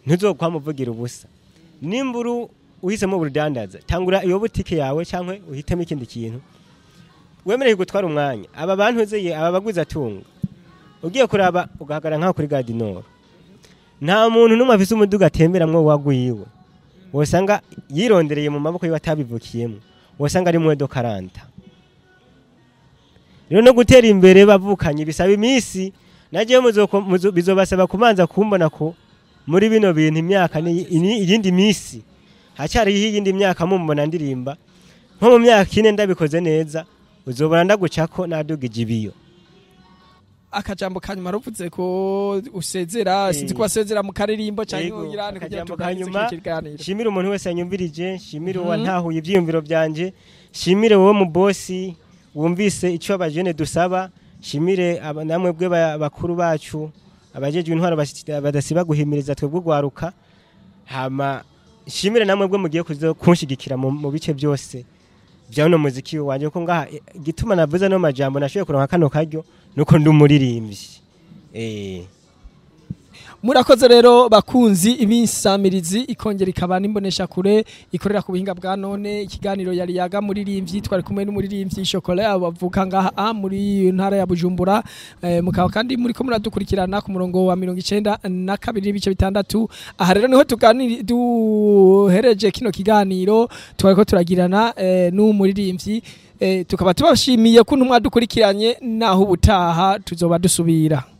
ntuzokwamuvugira ubusa nimba uru uhisemo urudandaza tangura iyo butike yawe cyangwa uhitemo ikindi kintu wemereye gutwara umwanya aba bantu uzeye aba baguzi atunga ugiye kuraba ugahagarara nk'aho kuri gadinoro nta muntu n'umwe afise umuduga atemberamwo wagwiwe wosanga yirondereye mu maboko yiwe atabivukiyemo wosanga ari mwedo karanta rero no gutera imbere bavukanye bisaba iminsi nagiye bizobasaba kumanza kumbona ko muri bino bintu imyaka ni- ini- iyindi minsi hacyariho iyindi myaka mumbona ndirimba nko mu myaka ine ndabikoze neza uzobona ndagucako nadugije ibiyo akajambo kanyuma ruvuze ko usezera Eh. sinzi ko wasezera mu karirimbo Yego, cyangwa irani kugira akajambo tuganirize kanyuma, kino kiganiro shimire umuntu wese yanyumvirije shimire Mhm. uwantahuye ibyiyumviro byanje shimire wowe mu bosi wumvise icyo abajene dusaba shimire aba- namwe bwe ba- bakuru bacu abajejwe intwaro basi- badasiba guhimiriza twebwe ugwaruka hama shimire namwe bwe mugiye kuzo kunshigikira mu mu bice byose bya uno muziki wanje ko ngaha eh, igituma navuze no majambo nashoboye kuronka kano karyo nuko ndi umuririmbyi eh murakoze rero bakunzi ibisamirizi ikongera ikaba n'imbonesha kure ikorera ku buhinga bwa none ikiganiro yari yaga muririmbyi twari kumwe n'umuririmbyi Chocolat bavuka ngaha a muri ntara ya Bujumbura eh, mukaba kandi muri ko muradukurikirana ku murongo wa 92 n'ibice bitandatu aha rero niho tuganiri duhereje kino kiganiro twariko turagirana eh, n'umuririmbyi eh, tukaba tubashimiye kuntu mwadukurikiranye naho ubutaha tuzoba dusubira